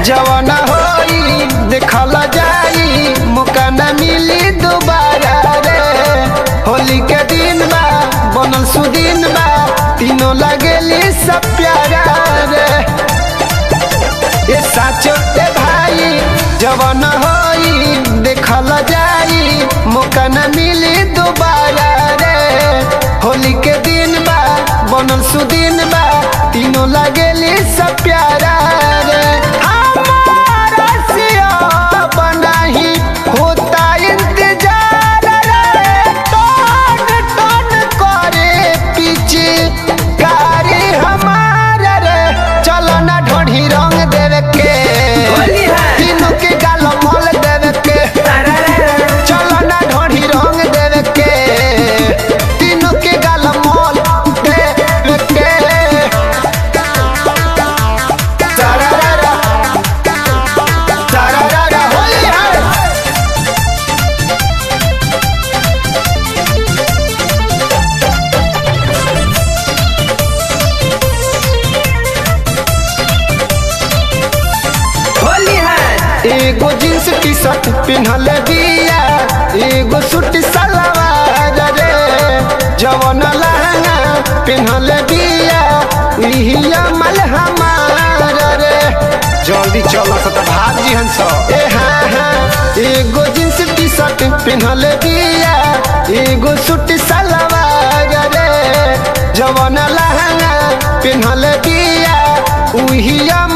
जवन होई देखल जाई मौका न मिली दोबारा रे होली के दिन बा बनल सुदिन बा तीनों लगेली सब प्यारा रे ए साचो ए भाई जवन होई देखल जाई मौका न मिली दोबारा रे होली के दिन बा बनल सुदिन बा तीनों लगेली सब प्यारा रे हमारा सिया बनाही होता इंतजार रे टन टन करे पीछे गाड़ी हमारा रे चलो ना ढोढ़ी रंग देवे के होली है। तीनों के गाल मल देवे के चलो ना ढोढ़ी रंग देवे के तीनों के गाल मल देवे के तारारा तारारा होली है होली है एगो जींस टी शर्ट पिन्हल बिया एगो सूट सलवार रे जवन लहंगा पिन्हल बिया इही अमल हमार रे जल्दी चलो सत भाग जी हंस ए हाँ हाँ एगो जींस टी शर्ट पिन्हल बिया एगो सूट सलवार रे जवन लहंगा पिन्हल बिया उही